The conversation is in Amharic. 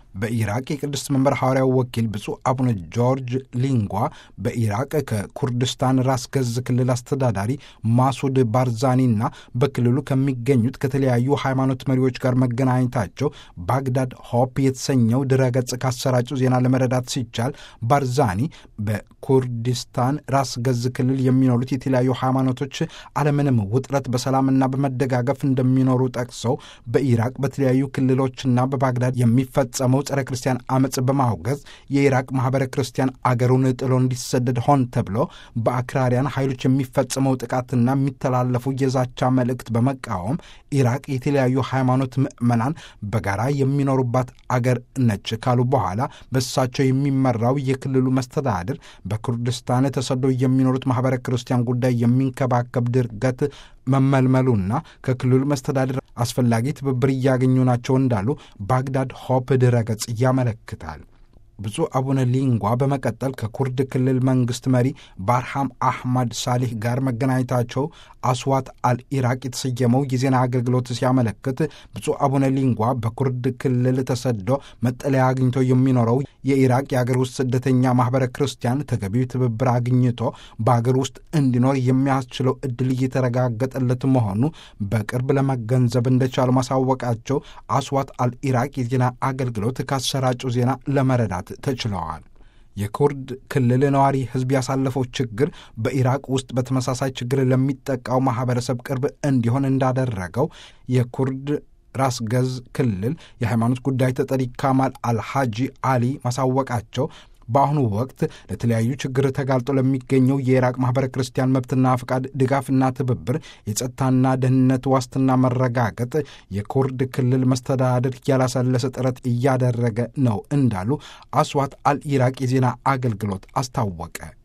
በኢራቅ የቅድስት መንበር ሐዋርያው ወኪል ብፁዕ አቡነ ጆርጅ ሊንጓ በኢራቅ ከኩርድስታን ራስ ገዝ ክልል አስተዳዳሪ ማሱድ ባርዛኒና በክልሉ ከሚገኙት ከተለያዩ ሃይማኖት መሪዎች ጋር መገናኘታቸው ባግዳድ ሆፕ የተሰኘው ድረገጽ ካሰራጩ ዜና ለመረዳት ሲቻል ባርዛኒ በኩርዲስታን ራስ ገዝ ክልል የሚኖሩት የተለያዩ ሃይማኖቶች አለምንም ውጥረት በሰላምና በመደጋገፍ እንደሚኖሩ ጠቅሰው በኢራቅ በተለያዩ ክልሎችና በባግዳድ የሚፈጸመው ጸረ ክርስቲያን አመፅ በማውገዝ የኢራቅ ማህበረ ክርስቲያን አገሩን ጥሎ እንዲሰደድ ሆን ተብሎ በአክራሪያን ኃይሎች የሚፈጸመው ጥቃትና የሚተላለፉ የዛቻ መልእክት በመቃወም ኢራቅ የተለያዩ ሃይማኖት ምዕመናን በጋራ የሚኖሩባት አገር ነች ካሉ በኋላ በእሳቸው የሚመራው የክልሉ መስተዳድር በኩርድስታን ተሰደው የሚኖሩት ማህበረ ክርስቲያን ጉዳይ የሚንከባከብ ድርገት መመልመሉና ከክልሉ መስተዳድር አስፈላጊ ትብብር እያገኙ ናቸው እንዳሉ ባግዳድ ሆፕ ድረገጽ ያመለክታል። ብፁዕ አቡነ ሊንጓ በመቀጠል ከኩርድ ክልል መንግሥት መሪ ባርሃም አህማድ ሳሊህ ጋር መገናኘታቸው አስዋት አልኢራቅ የተሰየመው የዜና አገልግሎት ሲያመለክት ብፁዕ አቡነ ሊንጓ በኩርድ ክልል ተሰዶ መጠለያ አግኝቶ የሚኖረው የኢራቅ የአገር ውስጥ ስደተኛ ማኅበረ ክርስቲያን ተገቢው ትብብር አግኝቶ በአገር ውስጥ እንዲኖር የሚያስችለው ዕድል እየተረጋገጠለት መሆኑ በቅርብ ለመገንዘብ እንደቻሉ ማሳወቃቸው አስዋት አልኢራቅ የዜና አገልግሎት ካሰራጩ ዜና ለመረዳት ተችለዋል። የኩርድ ክልል ነዋሪ ሕዝብ ያሳለፈው ችግር በኢራቅ ውስጥ በተመሳሳይ ችግር ለሚጠቃው ማኅበረሰብ ቅርብ እንዲሆን እንዳደረገው የኩርድ ራስ ገዝ ክልል የሃይማኖት ጉዳይ ተጠሪ ካማል አልሃጂ አሊ ማሳወቃቸው በአሁኑ ወቅት ለተለያዩ ችግር ተጋልጦ ለሚገኘው የኢራቅ ማኅበረ ክርስቲያን መብትና ፍቃድ ድጋፍና ትብብር የጸጥታና ደህንነት ዋስትና መረጋገጥ የኩርድ ክልል መስተዳድር ያላሰለሰ ጥረት እያደረገ ነው እንዳሉ አስዋት አልኢራቅ የዜና አገልግሎት አስታወቀ።